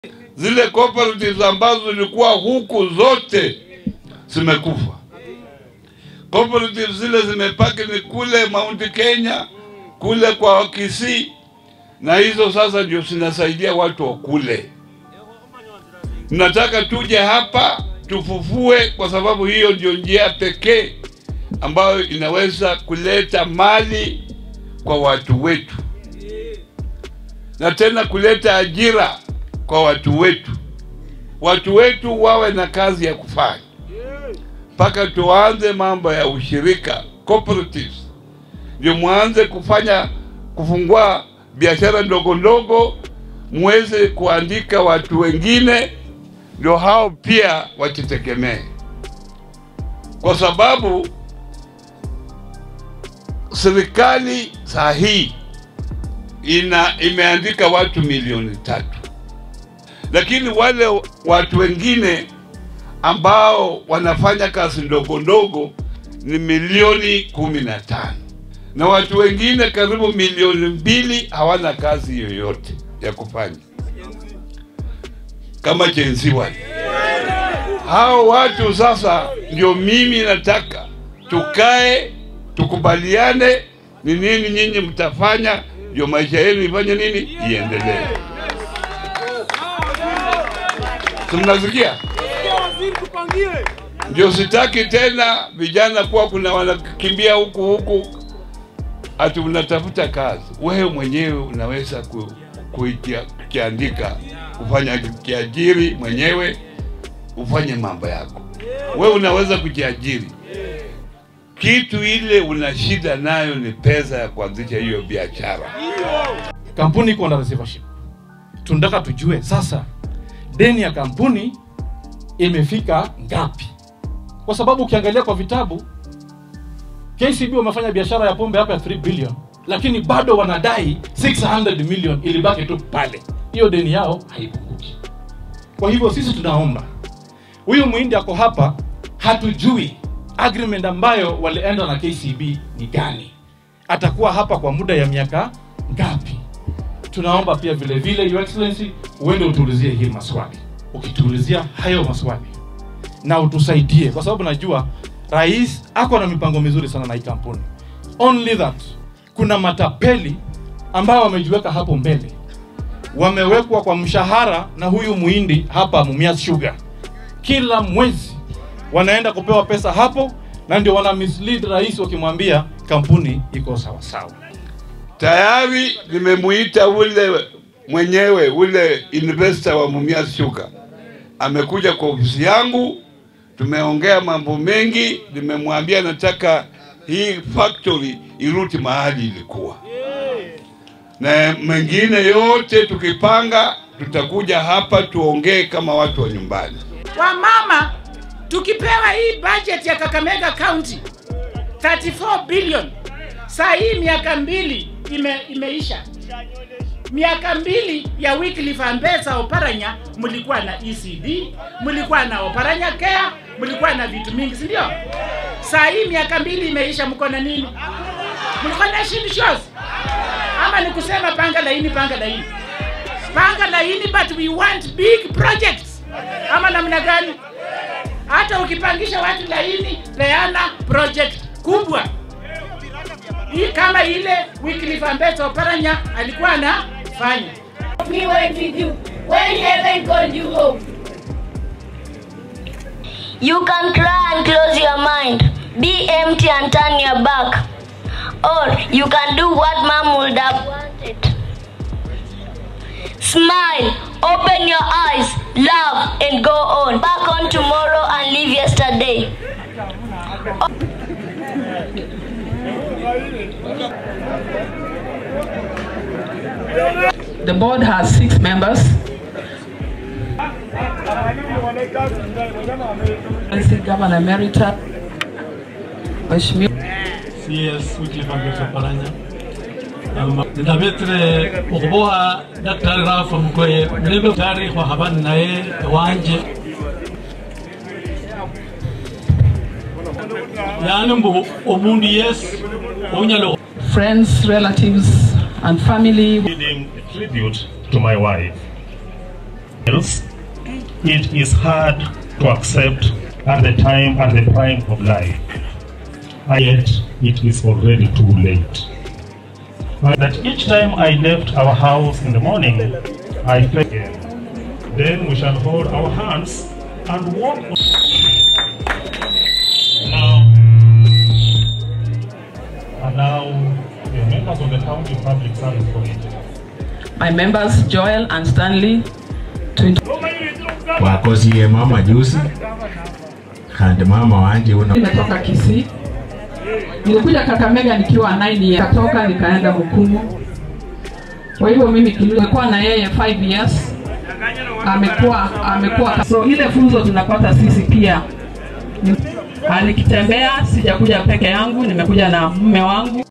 Zile cooperatives ambazo zilikuwa huku zote zimekufa. Cooperatives zile zimepaki ni kule Mount Kenya, kule kwa Kisii, na hizo sasa ndio zinasaidia watu wa kule. Nataka tuje hapa tufufue, kwa sababu hiyo ndio njia pekee ambayo inaweza kuleta mali kwa watu wetu na tena kuleta ajira kwa watu wetu. Watu wetu wawe na kazi ya kufanya, mpaka tuanze mambo ya ushirika cooperatives, ndio mwanze kufanya kufungua biashara ndogo ndogo, muweze kuandika watu wengine, ndio hao pia wajitegemee, kwa sababu serikali saa hii ina imeandika watu milioni tatu, lakini wale watu wengine ambao wanafanya kazi ndogo ndogo ni milioni kumi na tano na watu wengine karibu milioni mbili hawana kazi yoyote ya kufanya kama jenzi wale. Hao watu sasa ndio mimi nataka tukae tukubaliane ni nini nyinyi mtafanya ndio maisha yenu ifanye nini iendelee. Tunasikia? Ndio sitaki tena vijana kuwa kuna wanakimbia huku huku ati unatafuta kazi. Wewe mwenyewe unaweza ku, kukiandika kufanya kiajiri mwenyewe ufanye mambo yako. Wewe unaweza kujiajiri kitu ile una shida nayo ni pesa ya kuanzisha hiyo biashara. Kampuni iko na receivership. Tunataka tujue sasa deni ya kampuni imefika ngapi, kwa sababu ukiangalia kwa vitabu KCB wamefanya biashara ya pombe hapa ya 3 billion, lakini bado wanadai 600 million ilibaki tu pale. Hiyo deni yao haipunguki. Kwa hivyo sisi tunaomba huyu muhindi ako hapa, hatujui agreement ambayo walienda na KCB ni gani, atakuwa hapa kwa muda ya miaka ngapi? Tunaomba pia vile vile, Your Excellency, uende utuulizie hii maswali. Ukituulizia hayo maswali na utusaidie, kwa sababu najua rais ako na mipango mizuri sana na hii kampuni. Only that kuna matapeli ambao wamejiweka hapo mbele, wamewekwa kwa mshahara na huyu muhindi hapa Mumias Sugar, kila mwezi wanaenda kupewa pesa hapo, na ndio wana mislead rais wakimwambia kampuni iko sawa sawa. Tayari nimemuita ule mwenyewe ule investor wa Mumias Sugar, amekuja kwa ofisi yangu, tumeongea mambo mengi. Nimemwambia nataka hii factory irudi mahali ilikuwa, na mengine yote tukipanga, tutakuja hapa tuongee kama watu wa nyumbani. Wamama tukipewa hii budget ya Kakamega County 34 billion, saa hii miaka mbili ime, imeisha. Miaka mbili ya Wycliffe Ambetsa Oparanya, mlikuwa na ECD, mlikuwa na Oparanya Care, mlikuwa na vitu mingi, si ndio? Saa hii miaka mbili imeisha, mko na nini? Mlikuwa na shield shows ama ni kusema panga laini, panga laini, panga laini, but we want big projects ama namna gani? hata ukipangisha watu laini, peana project kubwa hii kama ile Wycliffe Ambetsa Oparanya alikuwa anafanya. We went with you when heaven called you home. You can cry and close your mind, be empty and turn your back. Or you can do what mom would have wanted. Smile, open your eyes, laugh, and go on. Back on tomorrow and leave yesterday. The board has six members. Excellency Governor Emerita, Mheshimiwa CS Wycliffe Ambetsa Oparanya nitabetre okuboha daktari rafa mukoye mulembe tari kwa habari naye wanje yani mbu omundu yes onyalo friends, relatives, and family. Giving a tribute to my wife. else, it is hard to accept at the time, at the prime of life. And Yet it is already too late. But that each time I left our house in the morning, I felt again. Then we shall hold our hands and walk. Now, and now, the members of the County Public Service Committee. My members Joel and Stanley to int- wakosie mama juzi kandi mama wanje uno nimetoka Kisii. Nilikuja Kakamega nikiwa 9 years, katoka nikaenda Mukumu. Kwa hivyo mimi nimekuwa na yeye 5 years. Amekuwa amekuwa so ile funzo tunapata sisi pia. Ni- Ah, Nikitembea sijakuja peke yangu, nimekuja na mume wangu.